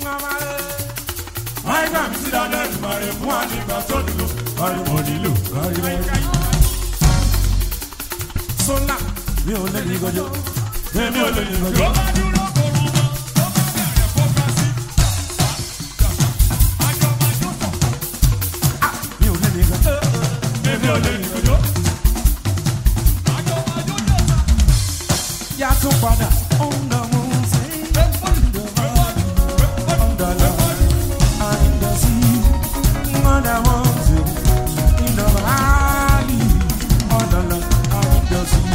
Máìkà mi sí dáadáa ìgbà rẹ̀ fún àdìgbà tó nílò. Ariwo nílò, ariwo nílò. Sọ́lá mi ò lè ní gọjọ́. Èmi ò lè ní gọjọ́. Mi ò lè ní gọjọ́. Èmi ò lè ní gọjọ́. Yá tún padà. Ó ń dán mú sí. Ó ń dán lọ. À ń dán sí. Ó ń dán mú sí. Ìdán áàlì. Ó ń dán lọ. À ń dán sí.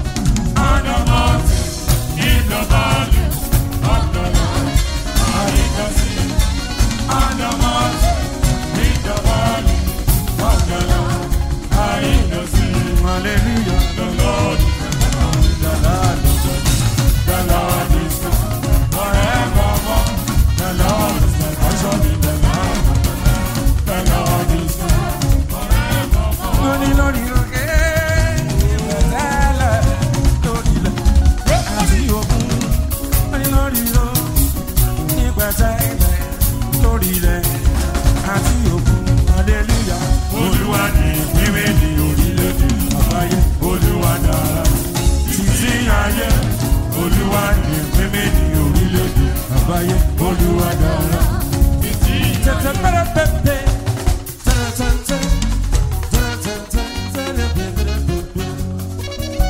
Hallelujah. The Lord, the Lord, the Lord is good forevermore. The Lord is my portion in the land. The Lord is good forevermore. Lórí lórí òkè, ìwẹ̀sẹ̀lẹ̀ lórí ilẹ̀ àti òkun. Lórí lórí o, ìpẹ̀sẹ̀lẹ̀ lórí ilẹ̀ àti òkun. Hallelujah. Olúwa ni ìpínwé ní orílẹ̀-èdè àgbáyé. Olúwa dára títí ayé. Olúwa ni ìpínwé ní orílẹ̀-èdè àgbáyé. Olúwa dára títí ayé. Tẹ̀tẹ̀ pẹ́rẹ́ pẹ́pẹ́. Tẹ̀tẹ̀ tẹ̀tẹ̀. Tẹ̀tẹ̀ tẹ̀tẹ̀ pẹ́pẹ́.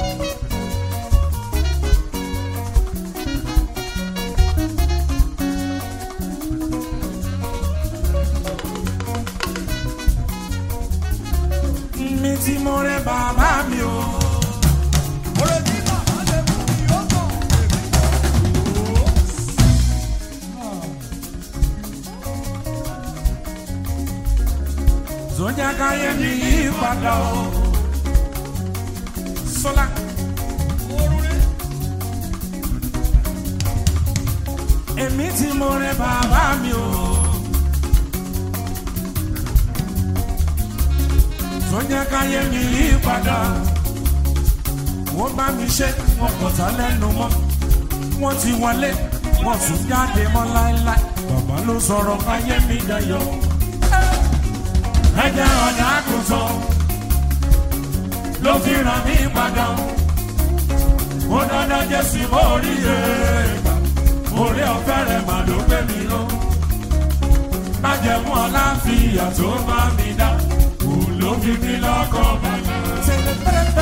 mi tí mo rẹ bàbá mi o. Sọ́jà káyé mi yí padà o. Sọ́lá. Èmi tí mo rẹ bàbá mi o. tó jẹ́ káyé mi yí padà. Wọ́n bá mi ṣe wọn kò tá lẹ́nu mọ́. Wọ́n ti wọlé, wọ́n tún jáde mọ́ láéláé. Bàbá ló sọ̀rọ̀ káyé mi dayọ̀. Ẹ̀jẹ̀ ọ̀dà àgùntàn ló fi ràn mí padà. Mo dandan Jésù mo rí èègbà. Orí ọ̀fẹ́ rẹ̀ mà ló gbé mi lọ. Májẹ̀mú ọ̀láfíà tó bá mi dá ló fi mí lọ́kọ̀ balẹ̀.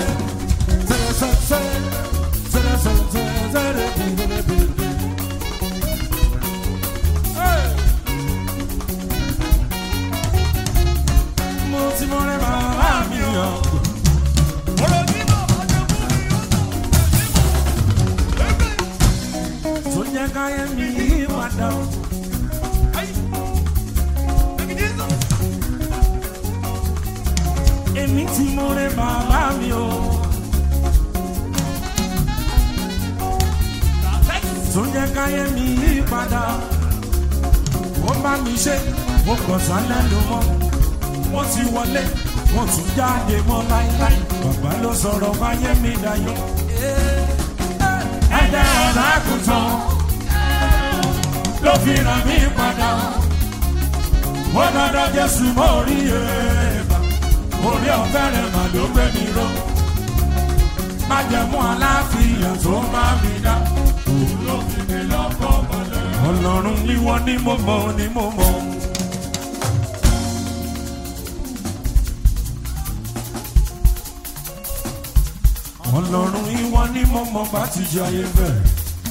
Mo ti mọ rẹ bàbá mi o. Tó jẹ́ káyé mi yí padà o. èmi tí mo rẹ bàbá mi o. tó jẹ́ káyé mi yí padà. ó bá mi ṣe mo kàn sálẹ̀ ló mọ́. wọ́n ti wọlé wọ́n tún jáde mọ́ láíláí. bàbá ló sọ̀rọ̀ káyé mi dayọ̀. ẹ̀jẹ̀ ọ̀la àgùntàn ló fi ràn mí padà. wọ́n dandan Jésù mọ́ orí èèbà orí ọ̀fẹ́ rẹ̀ mà ló gbé mi ró. májẹ̀mú aláfíà tó máa mi dá. òun ló fi mi lọ́kọ̀ balẹ̀. ọlọ́run ìwọ ni mo mọ̀ ni mo mọ̀. ọlọ́run ìwọ ni mo mọ̀ bá ti jẹ ayé bẹ́ẹ̀.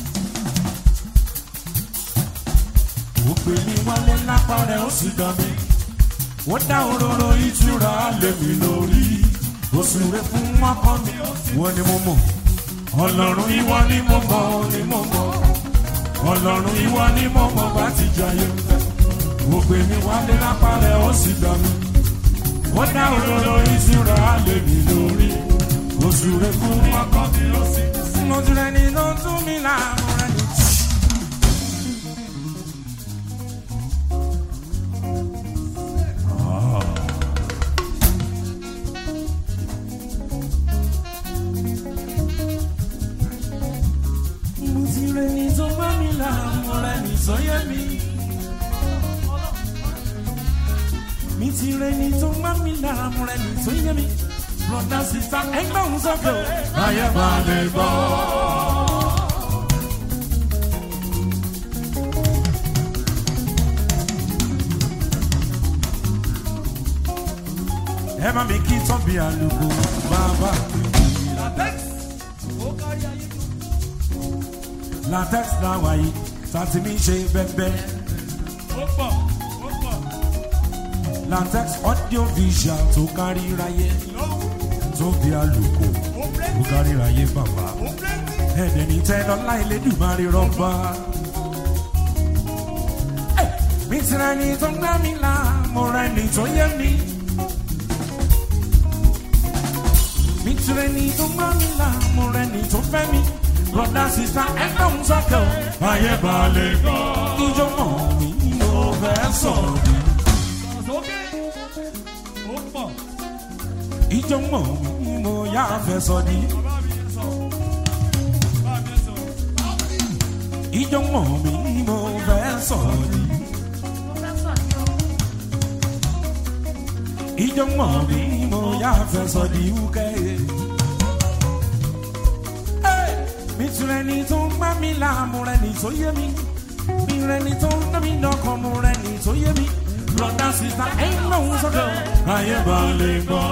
ó gbé mi wálé lápá rẹ̀ ó sì dán mi wọ́n dá òróró ìtura lèmi lórí òsùnrè fún ọkọ mi wọ́n ni mo mọ̀ ọlọ́run ìwọ ni mo mọ̀ ni mo mọ̀ ọlọ́run ìwọ ni mo mọ̀ bá ti jayé wọ́n gbé mi wálé lápá rẹ̀ ó sì gbà mí wọ́n dá òróró ìtura lèmi lórí òsùnrè fún ọkọ mi ó sì mo tún rẹ ní ló tún mi láàmú rẹ ní. mo ti rẹ ní tó bá mi láàmú rẹ ní sọyẹ mi. mi ti rẹ ni tó má mi lára mo rẹ ni tó yẹ mi broda sista ẹgbẹ́ òun sọ́kẹ́ o ayé bá lè gbọ́. ẹ má mi kí tọ́bi àlùkò bàbá latex làwà yìí tàti mi ṣe bẹ́ẹ̀ latex audio visual tó kárí ráyé tó bí àlùkò tó kárí ráyé bàbá ẹ̀dẹ̀ ní tẹ́ lọ́lá Elédùmarè rọ́bà. mi ti rẹ ni tó ń gbá mi là mo rẹ ni tó yẹ mi. mi ti rẹ ni tó ń gbá mi là mo rẹ ni tó fẹ́ mi. broda sista ẹgbẹ́ òun sọ́kẹ́ o. ayé balẹ̀ gbọ́. ìjọ mọ̀ mi mo fẹ́ sọ̀rọ̀ mi. ìjọ mọ̀ mi mo yá fẹ́ sọ ni. ìjọ mọ̀ mi mo fẹ́ sọ̀rọ̀ ni. ìjọ mọ̀ mi mo yá fẹ́ sọ di wúkẹ́. mi tún rẹ ni tó ń gbá mi láàmú rẹ ni tó yé mi. mi rẹ ni tó ń dá mi lọ́kàn mu rẹ ni tó yé mi. broda sista ẹ̀yin náà ń sọ́kẹ́ o. ayé bá lè gbọ́.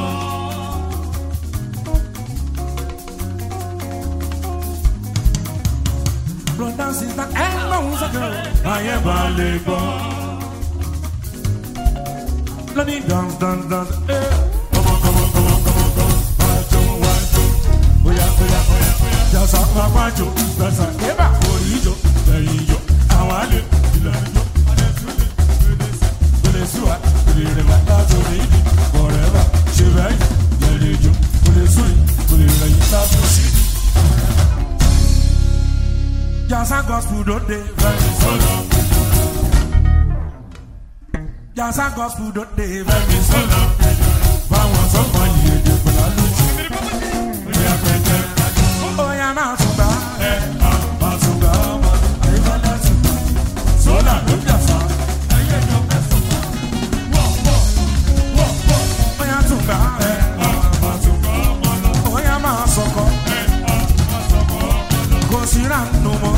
broda sista ẹ̀yin náà ń sọ́kẹ́ o. ayé bá lè gbọ́. lóní dán dán dán. kọ́mọ kọ́mọ kọ́mọ kọ́mọ kọ́mọ wájú wájú. bóyá bóyá bóyá bóyá. jàsà wájú jàsà kébà orí ìjọ lẹ́yìn ìjọ àwọn àlè ìlànà ìjọ. Kule suwa, kule reba, láti orí ìdí, forever, ṣe bẹ́ẹ̀ yẹ̀lẹ̀ jù. Kule suwi, kule rẹ̀yìn láti orí ìdí. Jasa gospel don dey very solo. Jasa gospel don dey very solo. Báwọn sọ́kàn yìí èdè pẹ̀lú àlùjù. Bóyá pẹ̀tẹ́. Bóyá máa tún gbà. Ẹ máa tún gbà ọmọ. Àyíká tún gbà. Sólà ló jà sá. Ayé ìjọ mẹ́sàn-án. Bóyá tún gbà. Ẹ máa tún gbà ọmọ lọ. Bóyá máa sọkọ. Kò sí ránù mọ́.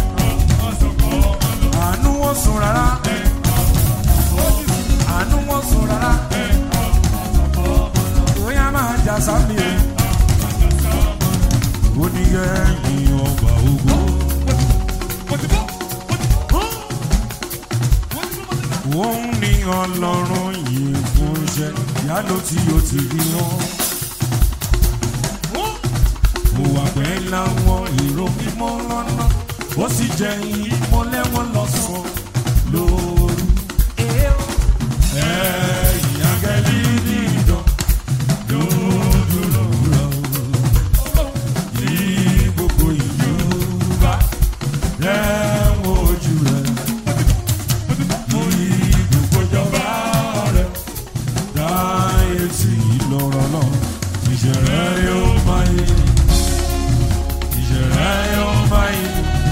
Àánú wọ́n sùn rárá. Àánú wọ́n sùn rárá. Bóyá máa jà sámi o. Ó ní ẹ̀yìn ọgbà ogun. Òun ní ọlọ́run yìí fún iṣẹ́ ìyálò tí ó ti rí wọn. Mo wà pẹ́ láwọn èrò mímọ́ lọ́nà, ó sì jẹ́ ìmọ́lẹ̀ wọn lọ́sàn-án lóru. Ẹ̀yìn agẹ́lí dídán dúdú lọ́wọ́. Ní gbogbo ìlú bá rẹ̀wọ̀n ojú rẹ̀. Ní gbogbo ìjọba rẹ̀ láyé tí lọ́rọ̀ náà ìṣẹ̀rẹ̀ yóò máa yé ìṣẹ̀rẹ̀ yóò máa yé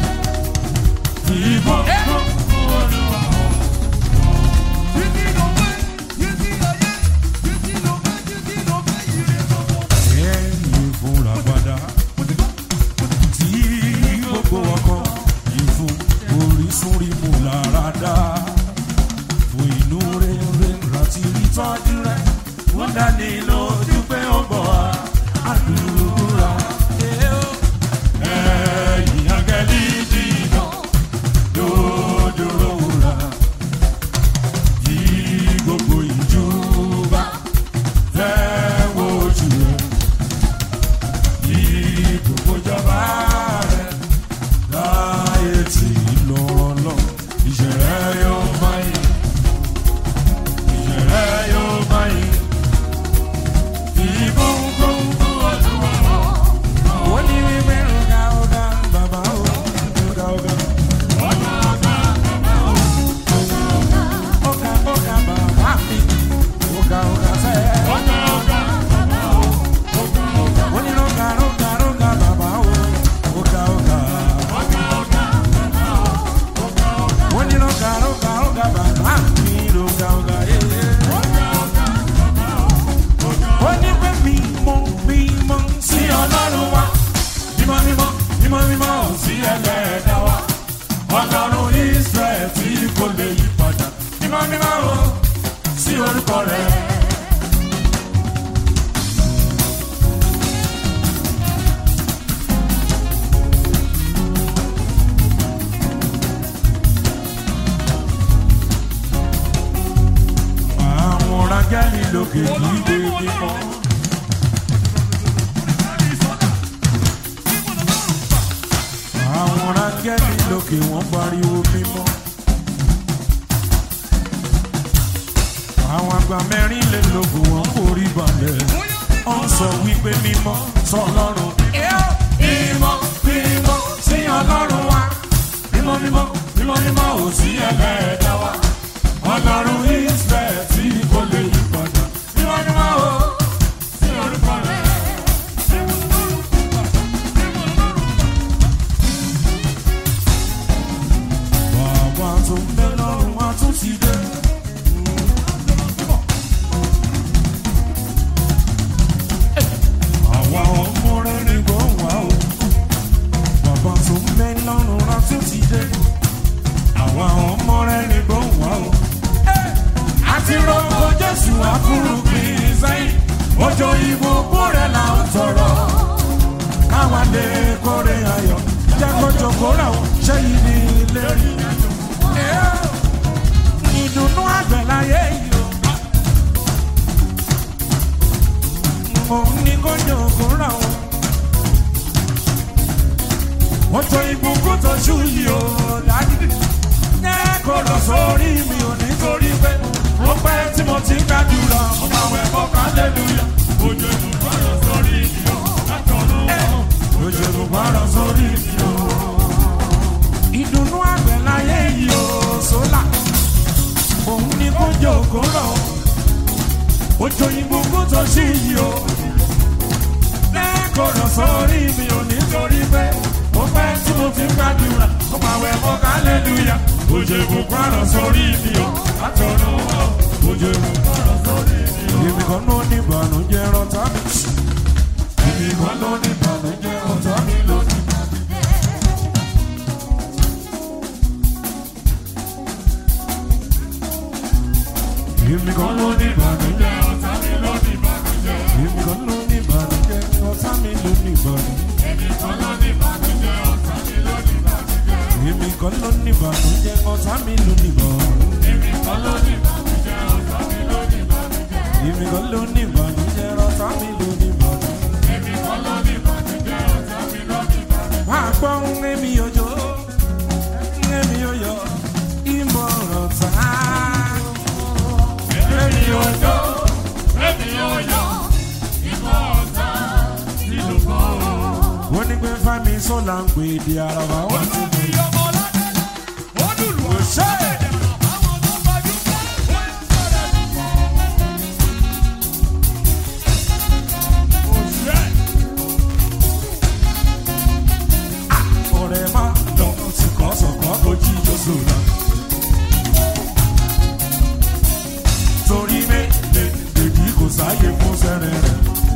ìbọn ẹ̀yìn fúnra padà tí gbogbo ọkọ yìí fún orísun rí mú lára dá fún inú rere rántí rí tọ́jú rẹ̀ wọ́n dání lójú pé ó bọ̀ wá àdúrà. ẹ̀yìn agẹ́lí dìgbà lójúrò rà yí gbogbo ìjú bá fẹ́ wojú rẹ̀ yí gbogbo ìjọba rẹ̀ láyé tí lọ́rọ̀ lọ ìṣẹ̀rẹ̀ yóò máa yẹ ìṣẹ̀rẹ̀ yóò máa yẹ ìbọn gbogbo ọdún ó ní wípé ọ̀gá ọ̀gá bàbá ọ̀gá ọ̀gá ọ̀gá ọ̀gá bàbá mi ọ̀gá ọ̀gá sẹ́ẹ̀. ó ní ọ̀gá ọ̀gá ọ̀gá bàbá ọ̀gá ọ̀gá. orúkọ rẹ̀. àwọn rángẹ́lì lókè kígbe mímọ́. àwọn rángẹ́lì lókè wọ́n pariwo mímọ́. àwọn àgbà mẹ́rìnlélógún wọn forí balẹ̀. ó ń sọ wípé mímọ́ sọlọ́run. mímọ́ mímọ́ sí ọlọ́run wa. mímọ́ mímọ́ mímọ́ mímọ́ ò sí ẹlẹ́ẹ̀dá wa. ọlọ́run israẹ̀ tí kò lè yí padà. mímọ́ mímọ́ ò sí orúkọ rẹ̀. bàbá tó ń bẹ lọ́run wá tún ti dé. àwa ọmọ rẹ̀ ní gbọ̀n wá o. bàbá tó ń bẹ lọ́run wá tún ti dé. àwa ọmọ rẹ̀ ní gbọ̀n wá o. àti rọ́pò jésù àfúrúgbìn sẹ́yìn. ojo ìbùkún rẹ̀ là ń tọrọ. káwa lè kórè ayọ̀. jẹ́ kójó kórè àwọn ṣé yìí ní ilé rí. ìdùnnú àgbẹ̀láyé yìí o. òun ní kójó kórè àwọn. ojo ìbùkún tó ṣú yìí o dájú. jẹ́ kó lọ sórí mi ò nítorí pé ó pẹ́ tí mo ti ń gbàdúrà mo máa wẹ̀ fọ́ kálẹ́lúyà. ojo ìbùkún rọ̀ sórí mi o látọ̀run. ojo ìbùkún rọ̀ sórí mi o ìdùnnú àgbẹ̀ láyé yìí ó sólà òun ni kó jẹ́ òkúrọ̀ òjò ìgbógun tó ṣì yìí ó lẹ́kọ̀ọ́rọ̀ sórí mi ò nítorí pé ó pẹ́ tí mo fi ń gbàdúrà ó máa wẹ̀ mọ́ kálẹ́lúyà òjò ìbùkún àrọ̀ sórí mi ó látọ̀rọ̀ òjò ìbùkún àrọ̀ sórí mi ó. èmi kan ló ní ìbànújẹ́ rọ́tà mi èmi kan ló ní ìbànújẹ́ rọ́tà mi lónìí. Èmi kan ló ní ìbànújẹ́, ọ̀tá mi ló ní ìbànújẹ́. Èmi kan ló ní ìbànújẹ́, ọ̀tá mi ló ní ìbànújẹ́. Èmi kan ló ní ìbànújẹ́, ọ̀tá mi ló ní ìbànújẹ́. Èmi kan ló ní ìbànújẹ́, ọ̀tá mi ló ní ìbànújẹ́. Èmi kan ló ní ìbànújẹ́, ọ̀tá mi ló ní ìbànújẹ́. Èmi kan ló ní ìbànújẹ́, ọ̀tá mi ló ní ìbànújẹ́. Èmi kan ló ní ìbànújẹ́, ọ̀tá mi ló ní ìbànújẹ́. Wá gbọ́ ń èmi òjò, ń èmi òyò, ìmọ̀ràn tá èmi òjò èmi òyò ìmọ̀ ọ̀tá nínú bọ́. wọ́n ní pé fámi sọ́la ń pè é di araba wọ́n ti mú i. kò ṣe é. ọ̀rẹ́ má lọ sí kọ́sọ̀kọ́ kó jí jọ́sọ̀ náà. torí méje lèdí kò sáyé fún sẹ́rẹ̀ rẹ̀.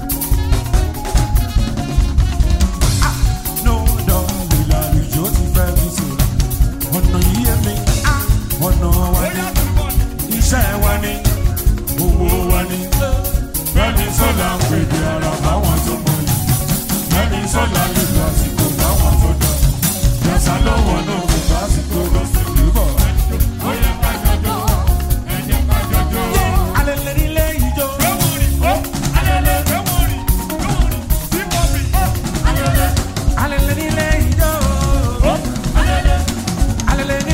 no dọ́ọ̀lì làlùjọ ti fẹ́ mi sọ̀rọ̀ ọ̀nà yíyẹ mi ọ̀nà wa ni iṣẹ́ wa ni owó wa ni bẹ́ẹ̀ni sọ́la ń pèdè ara báwọn tó mọ̀ yìí bẹ́ẹ̀ni sọ́la lè lọ àsìkò báwọn tó dọ̀ yẹ̀sà lọ́wọ́ náà kò bá àsìkò lọ sí ìlú bọ̀. ó yẹ ká jọjọ ẹ jẹ́ ká jọjọ. alẹ́ nílé ìjọ. alẹ́ nílé ìjọ. alẹ́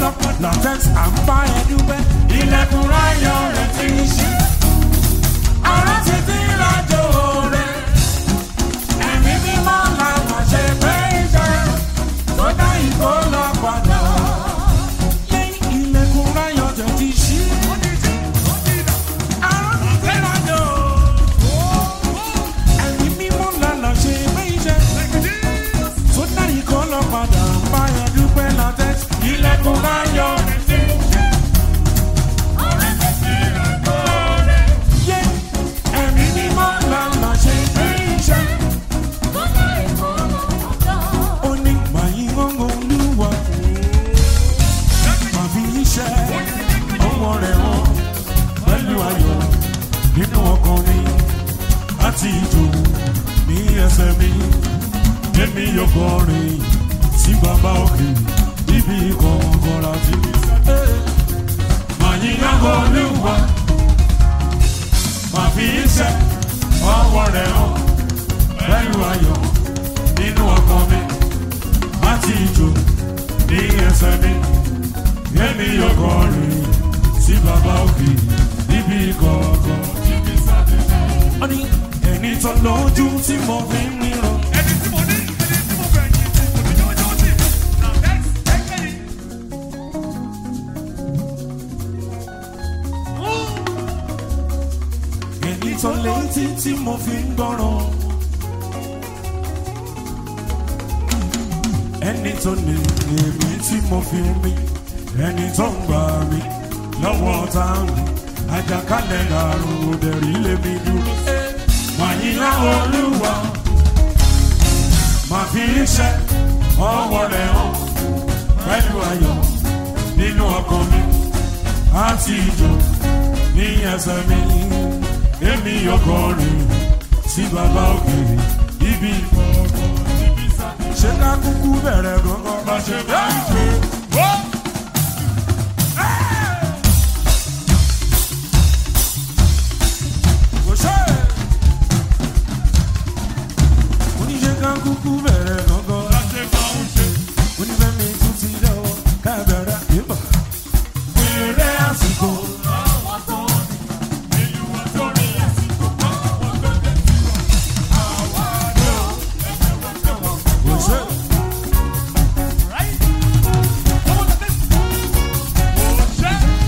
lọ́pọ̀ latex à ń bá ẹ dúpẹ́. ilẹ̀kùn ráyọ̀ rẹ̀ ti ń ṣí. ara ti ti rájò rẹ̀. ẹ̀mí mímọ́ làwọn ṣe pé iṣẹ́ tó dá ìkó lọ padà. ilẹ̀kùn ráyọ̀ rẹ̀ ti ṣí. ara ti ti rájò. ẹ̀mí mímọ́ làwọn ṣe pé iṣẹ́ tó dá ìkó lọ padà. bá ẹ dúpẹ́ latex. ilẹ̀kùn ráyọ̀ rẹ̀ ti ṣí. Yeah. Ẹ̀mí mímọ́ làwọn ṣe pé iṣẹ́. ó ní gbàyìn gbọ́ngàn olúwa àfi iṣẹ́ ọwọ́ rẹ̀ hàn pẹ̀lú ayọ̀ nínú ọkàn mi láti ìjò ní ẹsẹ̀ mi èmi yóò kọrin sí bàbá òkè níbi kọ̀ọ̀kan láti gbàyìn gbọ́ngàn olúwa àfi iṣẹ́ ọwọ́ rẹ̀ hàn pẹ̀lú ayọ̀ nínú ọkàn mi láti ìjò ní ẹsẹ̀ mi èmi yóò kọrin sí bàbá òkè níbi kọ̀ọ̀kan. wọ́n ní ẹni tó lójú tí mo fi ń ríran. ẹni tí mo ní ẹni tí mo fẹ̀yìn tí kò ní jọ́jọ́ sí na next ẹgbẹ́ yìí. ẹni tó létí tí mo fi ń gbọ́ràn. ẹni tó ní èmi tí mo fi ń mí ẹni tó ń gbà mí lọ́wọ́ ọ̀tá mi àjàkálẹ̀ àrùn òdẹ̀rí lèmi dúró. màyí láwọn olúwa màá fi iṣẹ́ ọwọ́ rẹ̀ hàn pẹ̀lú ayọ̀ nínú ọkàn mi àti ìjọ ní ẹsẹ̀ mi èmi yóò kọrin sí bàbá òkè ibi ìfọ̀kàn níbi sáà. ṣé ká kúkú bẹ̀rẹ̀ gangan bá ṣe bá ìṣe. Kò ṣe é. Oníṣẹ́ ká kúkú bẹ̀rẹ̀ gangan. láti máa ń ṣe. Onífẹ́mi tún ti dẹ́wọ́ ká bẹ̀rẹ̀ ìbọ̀. Èrè àsìkò. àwọn tó ní ìlú wọn tó ní àsìkò àwọn tó dé tiwọn. àwa ni ó ẹgbẹ́ wọn tẹ̀ wọ́n. Kò ṣe é. Right? Come on, let's go. Kò ṣe.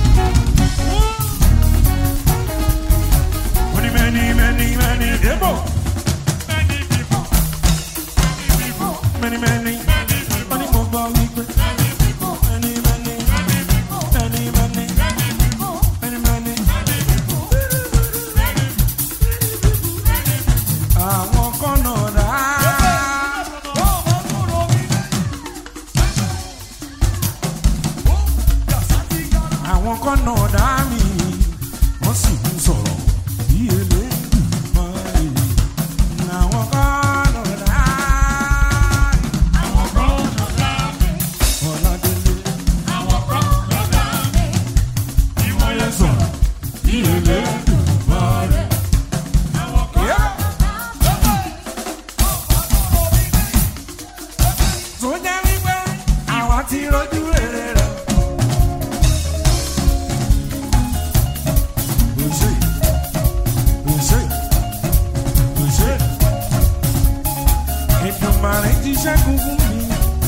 Oní mẹ́ni mẹ́ni mẹ́ni débò. Many people, many people, Mẹ́ni mẹ́ni. many people, Wọ́n ní mo gbọ́ wípé. many people, Mẹ́ni mẹ́ni. many people, Mẹ́ni mẹ́ni. many people, Mẹ́ni mẹ́ni. many people, many Àwọn kọ́nà rà á. àwọn kan náà dá mi wọ́n sì ń sọ̀rọ̀ bí eléyìí àwọn kan náà dá ọ̀làdélé wọ́n yẹ sọ̀rọ̀ bí eléyìí tó jẹ́ wípé àwa ti rojú rere rẹ̀. Òṣè, òṣè, òṣè. Èdùmàrè ti ṣẹ́gun fún mi.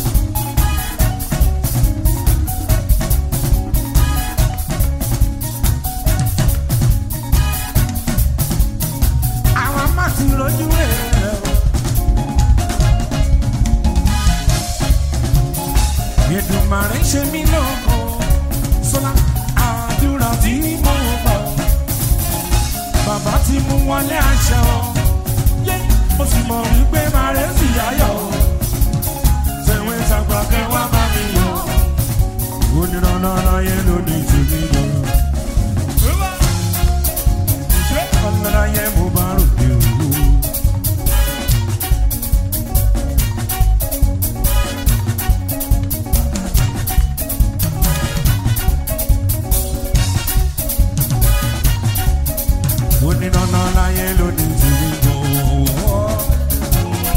Àwa má ti rojú rere rẹ̀ o. Èdùmàrè ṣe mí lóko. Sọlá àdúrà tí mo gbà. Bàbá ti mú wọlé aṣọ. Yé mo sì mọ̀ wípé máa rẹ̀ sì yáyọ̀. Tẹ̀wé tàgbà kẹwàá bá mi yọ. Onírànlọ́rọ́ yẹn ló ní tèmi lọ. Ọ̀nàrà yẹn mo bá rògbè òwò. Onírànlọ́rọ́ yẹn ló ní tèmi lọ.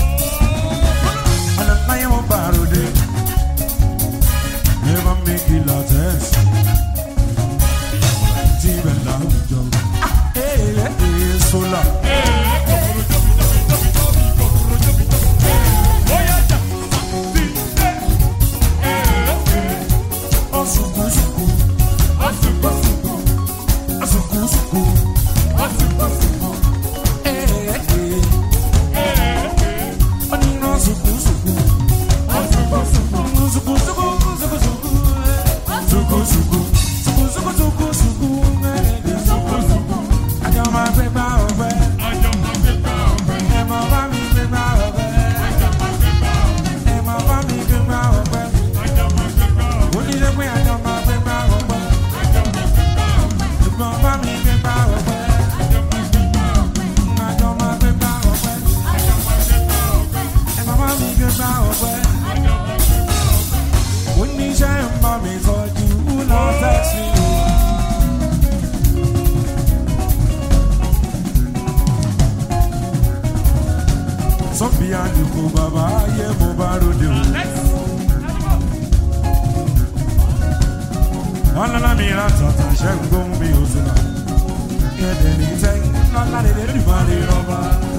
suku suku suku suku suku mẹ́rẹ̀ẹ́dẹ́ suku suku àjọ máa gbé gbá ọ̀fẹ́ ẹ̀ máa bá mi gbé gbá ọ̀fẹ́ ẹ̀ máa bá mi gbé gbá ọ̀fẹ́ onílé pé àjọ máa gbé gbá ọ̀fẹ́ ẹ̀ máa bá mi gbé gbá ọ̀fẹ́ àjọ máa gbé gbá ọ̀fẹ́ ẹ̀ máa bá mi gbé gbá ọ̀fẹ́ oníṣẹ́ ń bá mi tọ́jú lọ tẹ̀sí o. sọ́bì àdìkú bàbá ayé mo bá ròde o. ọlọ́lá mi ra tọ̀tọ̀ ṣẹ́ ń gbóhùn mi ò sílẹ̀. ẹ̀dẹ̀ ní tẹ́ lọ́lá lè lè dùn máa lè rọ́bà.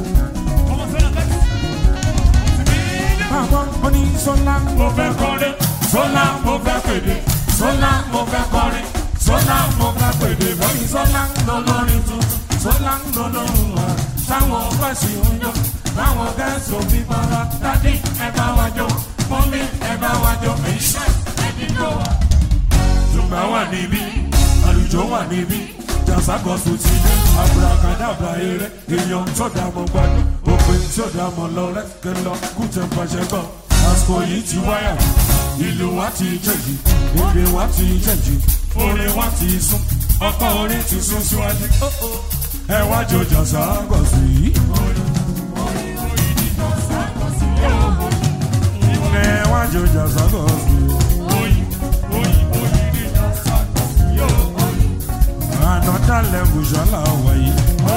Báwo ó ní sọ́lá mo fẹ́ kọrin, sọ́lá mo fẹ́ pèdè, sọ́lá mo fẹ́ kọrin, sọ́lá mo fẹ́ pèdè, bọ́yì sọ́lá ń lọ lórin tuntun, sọ́lá ń lọ lóhùn wa, táwọn fẹ́sì ń yọ, táwọn gẹ̀ẹ́sì òbí bára, dádì ẹ bá wa jó, mọ́mí ẹ bá wa jó, iṣẹ́ ẹni jó wa. Tùgbà wà níbí, àlùjọ wà níbí, jàǹsàgọ̀sù ti dé, àbùràkàdàbà eré, èèyàn tó dà mọ́ gbádùn, òpin tí ó dà mọ́ lọ rẹ́kẹ̀ lọ, kú tẹ̀ pàṣẹ gbọ́. Àsìkò yìí ti wáyà, ìlú wa ti jẹ̀jì, èdè wa ti jẹ̀jì, orin wa ti sún, ọkọ̀ orin ti sún síwájú. Ẹ wá jọ jàǹsàgọ̀sù yìí. Ẹ wá jọ jàǹsàgọ̀sù yìí. Another level ṣọlá wáyé.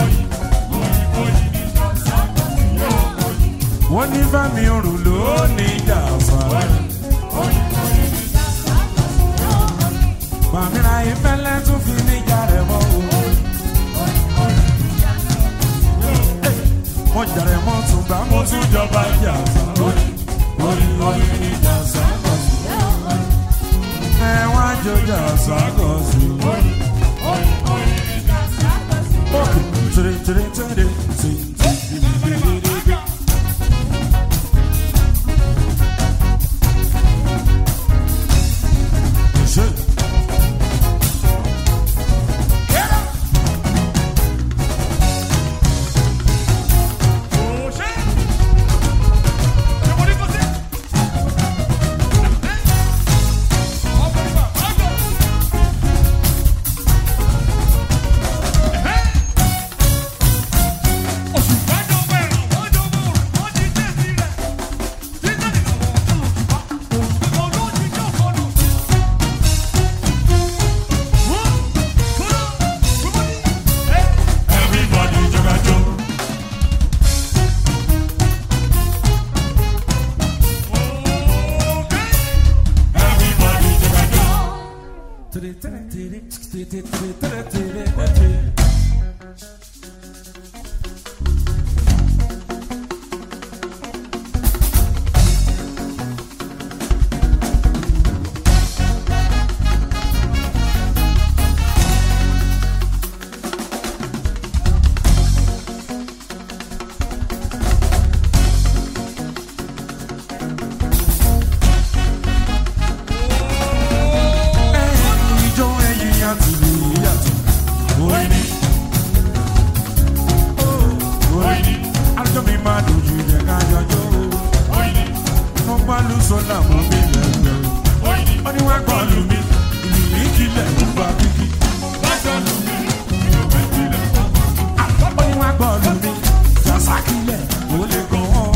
Wọ́n ní Fẹ́mi òrùn ló ní jàǹsà. Màmíra ìfẹ́lẹ́ tún fi níjà rẹ̀ mọ́ o. Mo jàrẹ̀ mọ́ tún gbà mo tún jọba jàǹsà. Orí orí ní jàǹsà kọ̀ sí. Ẹ wá jọ jàǹsà kọ̀ sí. Tere tere tere sing sing di di di di di. Ṣé. Everybody joga jo. Everybody joga jo. Tere tere tere tere tere tere tere tere. Ijó ẹyin àti ìlú yàtọ̀. Orin ni. Orin ni. Àjọ mi máa dojú yẹ ká jọjọ́. Orin ni. Mo gbọ́ lu sọ́là mọ́ mi lẹ́gbẹ̀ẹ́. Orin ni. Ó ní wá gbọ́ lu mi. Ìlú mi kílẹ̀ ń gba kíkí. Lọ́jọ́ lu mi. Ìlú mi kílẹ̀ ń gba kíkí. Ó ní wá gbọ́ lu mi. Jàsá kílẹ̀ ó lè gan ọ́.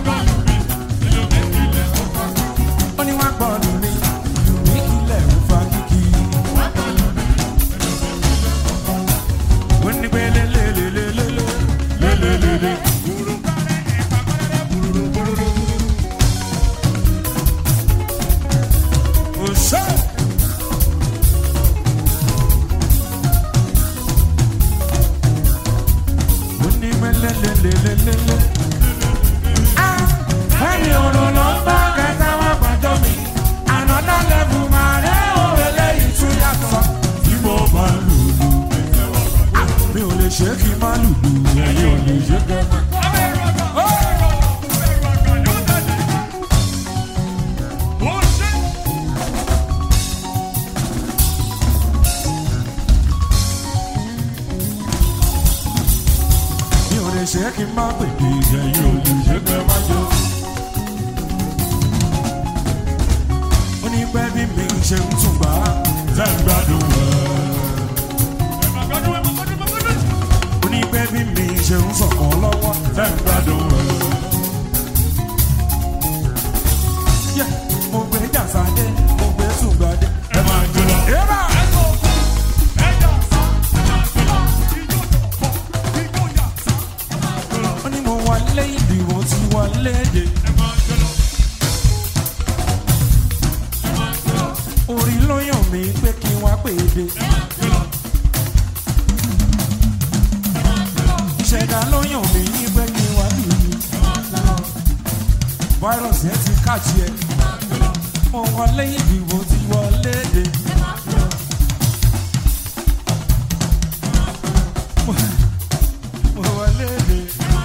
Ó ní wá gbọ́ lu mi. Ìlú mi kílẹ̀ ń fa kíkí. Wọ́n pé lélelelelele lélelele. Òṣè. kí n má pèdè ẹ̀yìn olùṣègbè má jọ. ó ní pẹ́ bí mi ṣe ń tún gbà á tẹ́ ń gbádùn ẹ̀. ó ní pẹ́ bí mi ṣe ń sọ̀kan lọ́wọ́ tẹ́ ń gbádùn ẹ̀. Yeah, mo gbé jàsádé mo gbé tùgbàdé ẹ máa jọ lọ. Eba! ó ní mo wọlé ìlú mo ti wọlé èdè. orí ló yàn mí pé kí n wá pè é dé. ìṣẹ̀dá ló yàn mí pé kí n wá lù mí. fáírọ̀sì ẹ ti káàtì ẹ. mo wọlé ìlú mo ti wọlé èdè. mo wọlé èdè.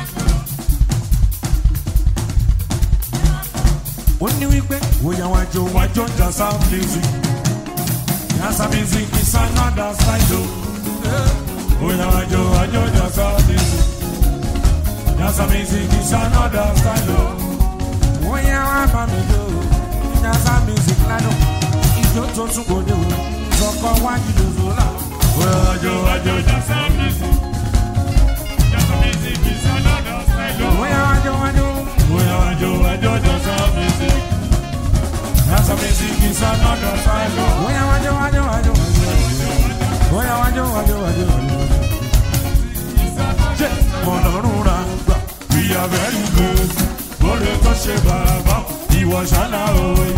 ó ní wípé òyà wájú wájú jasa music jasa music is another style o òyà wájú wájú jasa music jasa music is another style o òyà wá bá mi jó jasa music lánàá ìjó tó tún kò dé o sọkọ wájú lòzò là òyà wájú wájú jasa music òyà wájú wájú òyà wájú wájú jasa music. Jasa music is another style. Oya wájú wájú wájú wájú. Oya wájú wájú wájú wájú. Ṣé ọ̀nàrún ra gbà? We are very good. Bọ́lá tó ṣe bàbá ìwọ ṣáná òye.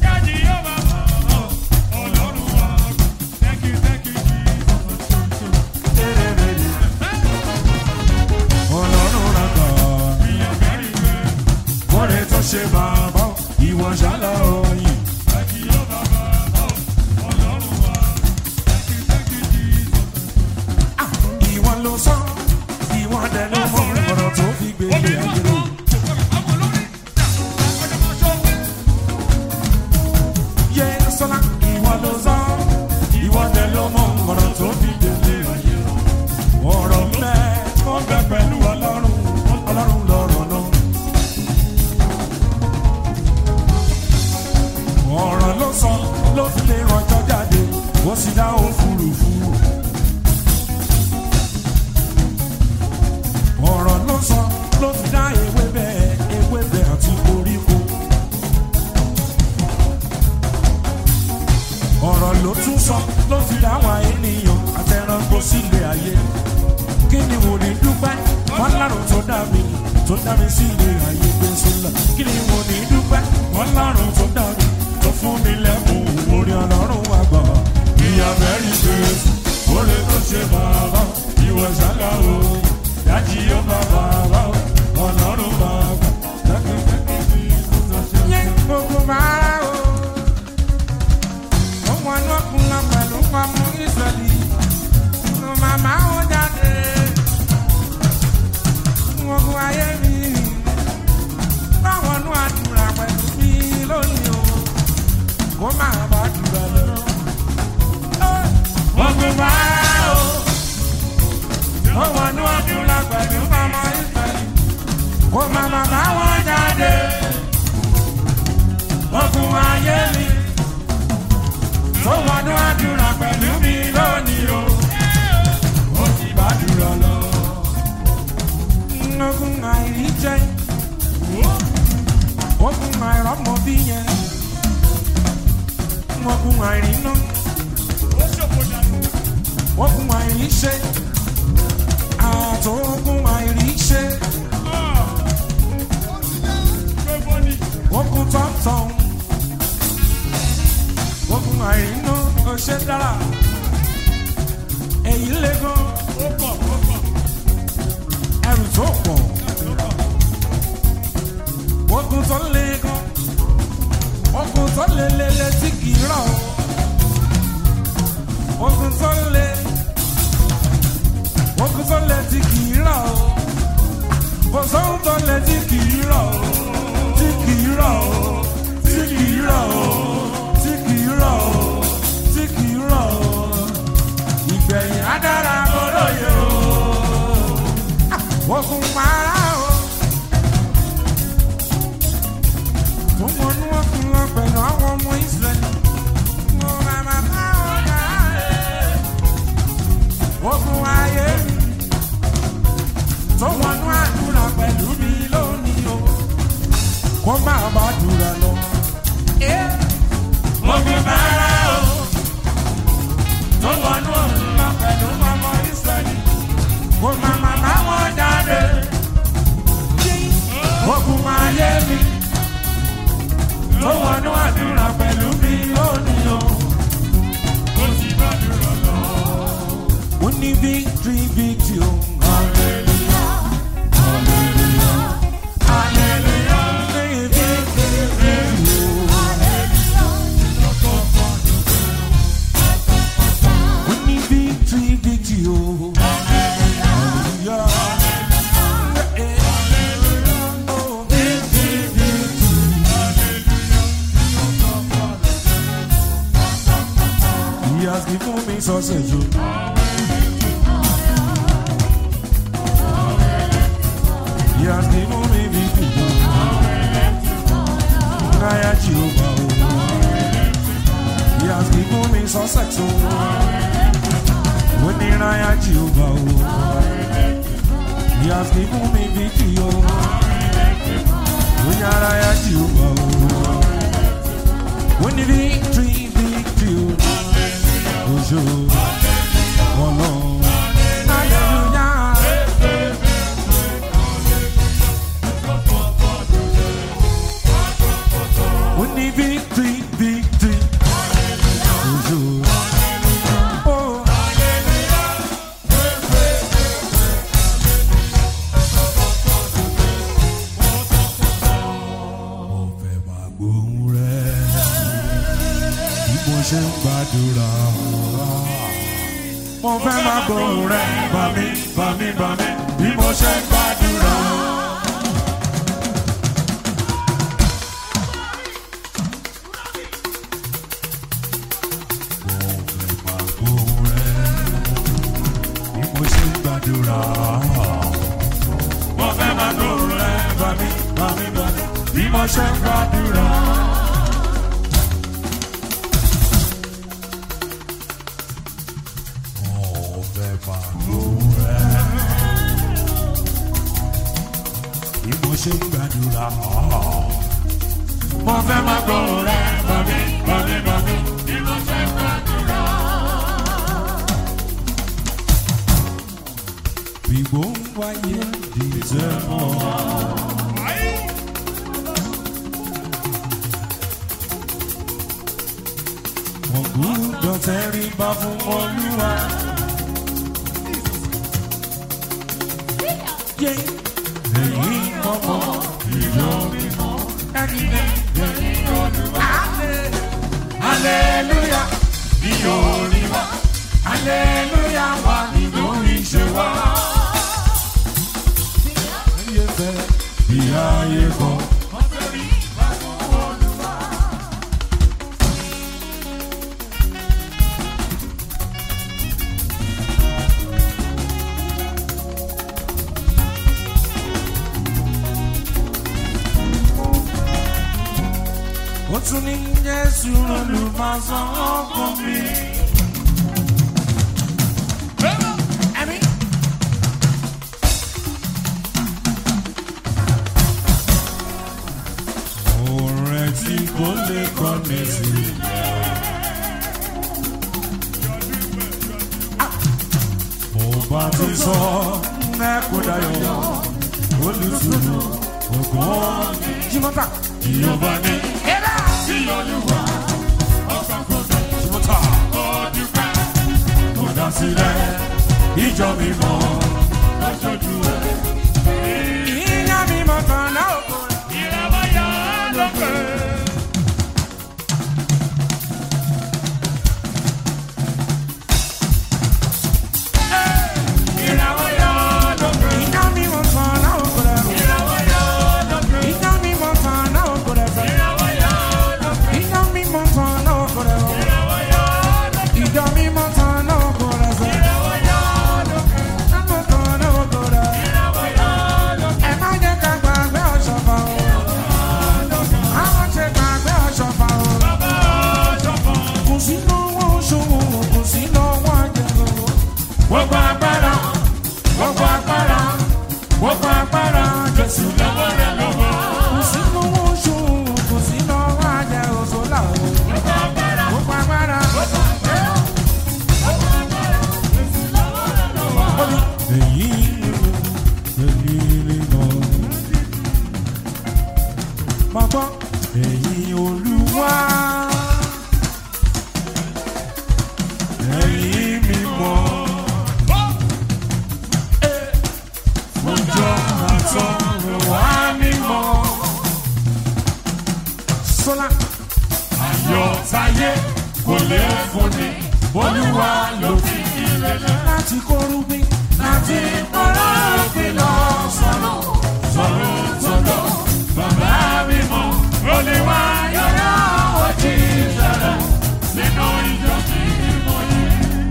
Ọ̀nàrún ra gbà. Bọ́lá tó ṣe bàbá ìwọ ṣáná òye. Ìwọ ló sọ, ìwọ dẹ̀ ló mọ ọ̀rọ̀ tó fi gbélé ayé lò. Yé sọ́lá, ìwọ ló sọ, ìwọ dẹ̀ ló mọ ọ̀rọ̀ tó fi gbélé ayé lò. Ọ̀rọ̀ mẹ́, ó bẹ pẹ̀lú ọlọ́run, ọlọ́run lọ̀rọ̀ náà. Ọ̀rọ̀ ló sọ, ló fi lè rọjọ́ jáde, ó sì dá òfurufú. ọ̀rọ̀ ló sọ ló fi dá ewébẹ̀ ewébẹ̀ àti koríko. ọ̀rọ̀ ló tún sọ ló fi dá wa ènìyàn àtẹranko sílé ayé. kí ni mo ní dúpẹ́ wọ́n lárùn tó dá mi tó dá mi sílé ayé gbé sólà. kí ni mo ní dúpẹ́ wọ́n lárùn tó dá mi tó fún mi lẹ́bùn orí ọlọ́run àgbà. ìyá bẹ́ẹ̀rì gbé orí tó ṣe bàbá ìwọ ṣáná òye dájí ó bá bàbá o ọlọ́run bàbá dákẹ́kẹ́ bí ìtúntò ṣe. yé gbogbo bàárà o ó wọn ní ọkùnrin pẹ̀lú pamọ́ ìsọ̀lì ló màmá ó jáde gbogbo ayé mi báwọn nú àdúrà pẹ̀lú mi lónìí o kó má bá dùrọ̀ lọ. gbogbo bàárà o ó wọnú ọdún la pẹ̀lú mama ìfẹ̀lì kó mama bá wọn jáde ogun ayé mi tó wọnú ọdún la pẹ̀lú mi lónìí o ó sì bá dúró lọ. ogun àìrí jẹ́ ogun àìrọ́mọ bí yẹn ogun àìrí náà ogun àìrí ṣe àtògùn àìríṣe. Ogun tọ̀tàn. Ogun àìrínú ọṣẹ dára. Èyí lé gan. Ẹrù tó pọ̀. Ogun tó lé gan. Ogun tó lé lélẹ̀ tí kì í rọ̀. Ogun tó lé ogun tó lẹ tí kì í rọ̀ o kò sóhun tó lẹ tí kì í rọ̀ o tí kì í rọ̀ o tí kì í rọ̀ o tí kì í rọ̀ o tí kì í rọ̀ o ìgbẹ̀yìn á dára kó lóye o ogun para mi lónìí o. ó ti gbàdúrà lọ. Mo ní victory victory o. Hallelujah. Hallelujah. Victory victory o. Mo ní victory victory o. Hallelujah. Oh, victory victory. He has given me success. oh. He has given me victory. Naya Jehovah. oh. He has given me success. When the Naya Jehovah. oh. He has given me victory. oh. When the Naya Jehovah. oh. When the victory, victory. Oh, oh, oh, Lord. Hallelujah. We need victory, victory. Oh, oh. Mo fẹ́ máa gbóhùn rẹ̀ bí mo ṣe ń gbàdúrà. Mo fẹ́ máa gbóhùn rẹ̀ bá mi, bá mi, bá mi bí mo ṣe ń gbàdúrà. gbóhùn rẹ̀ bí mo ṣe ń gbàdúrà. Mo fẹ́ máa gbóhùn rẹ̀ bá mi, bá mi, bá mi bí mo ṣe ń gbàdúrà. Mo fẹ́ máa gbóhùn rẹ̀ bí mo ṣe ń gbàdúrà. Mo fẹ́ máa gbóhùn rẹ̀ bá mi, bá mi, bá mi bí mo ṣe ń gbàdúrà. Gbígbó ń wáyé dìtẹ̀ mọ́. Wọ́n gbúdọ̀ tẹríba fún Olúwa. Yé èyí ọmọ ìjọ mímọ́. Ẹni lẹ́yìn Olúwa. Hallelujah ní orí wa. Hallelujah wà nínú ìṣe wa. Ayé fẹ́ bí ayé kọ́. Ó tún ní Jésù olùmọ̀sán ọkàn mi. Ẹ̀mí. Orin tí kò lè kọ́ mi sílẹ̀. Mo bá ti sọ mẹ́kún dayọ̀ olùtùnú ògùn jimọ́ta. Ìyọba ní Sí Olúwa, ọkàn kò dé, jimọ́ta. ó dúpẹ́ Mo dá sílẹ̀ ìjọ mi mọ́. lójoojú ẹ̀. Ìyá mi mọ̀ tán náà kò rẹ̀. Ìràwọ̀ yá lókè. Ìràwọ̀ yá lókè. Ìyá mi mọ̀ tán náà kò rẹ̀. Ìràwọ̀ yá lókè. Ìyá mi mọ̀ tán náà kò rẹ̀. Ìràwọ̀ yá lókè. Ìyá mi mọ̀ tán náà kò rẹ̀. Ìràwọ̀ yá lókè. Ìjọ mi mọ̀ tán náà kò rẹ̀. Ìràwọ̀ yá lókè. Àmọ̀ táyé kò lè fúnni olúwa ló fi ìrẹ̀lẹ̀ láti kórúbí láti kórúbí lọ sọ̀rọ̀ sọ̀rọ̀ sọ̀rọ̀ bàbá mi mọ̀ olúwa yọ̀rọ̀ ojú ìṣẹ̀lẹ̀ nínú ìjọ tí mo yẹ.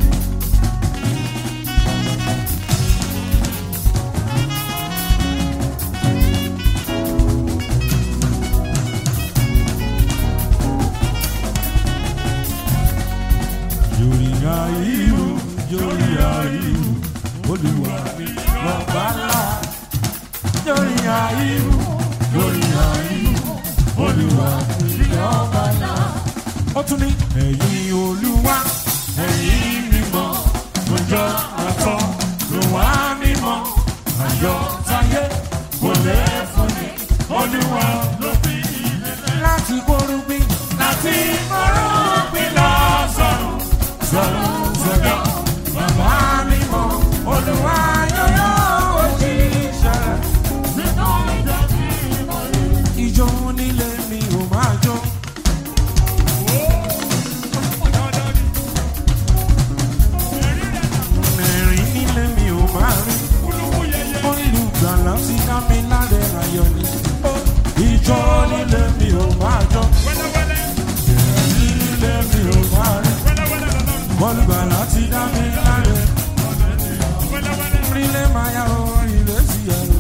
Yorùyà ìlú, Yorùyà ìlú, Olúwa mi lọ́ba ńlá. Yorùyà ìlú, Yorùyà ìlú, Olúwa mi lọ́ba ńlá. Ó tún ní ẹ̀yin Olúwa, ẹ̀yin mímọ́, ọjọ́ àtọ́ ló wá mímọ́. Ayọ̀ táyé kò lè fún mi, Olúwa ló fi ìrẹ̀lẹ̀. Láti gbórúgbìn, láti gbórúgbìn lọ sọ̀rọ̀ sọ̀rọ̀ sọ̀rọ̀ bàbá mi mọ̀ olùwà yọ̀yọ̀ òjì ìṣẹ̀lẹ̀. Ìjọ nílé mi ò máa jó. Ẹ̀rín nílé mi ò máa rí. Olùgbàlà ti ká mi láre ayọ̀ ni. Ìjọ nílé mi ò máa jó. Ẹ̀rín nílé mi ò máa rí. Olùgbàlà ti dá mi láre. Orílẹ̀ máa yá o, ilé sì yẹ o.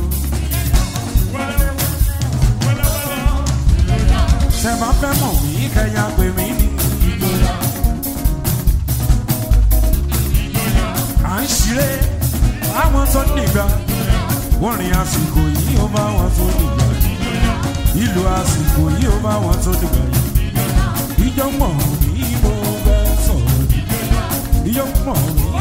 Ṣé máa fẹ́ mọ̀ mí kẹ́yà pé mí ní ìgboyà? À ń ṣeré àwọn tó nígbà. Wọ́n rìn àsìkò yìí ó bá wọn tó nígbà. Ìlú àsìkò yìí ó bá wọn tó nígbà yìí. Ìjọ mọ̀ mí mo fẹ́ sọ̀rọ̀. Ìjọ mọ̀ mí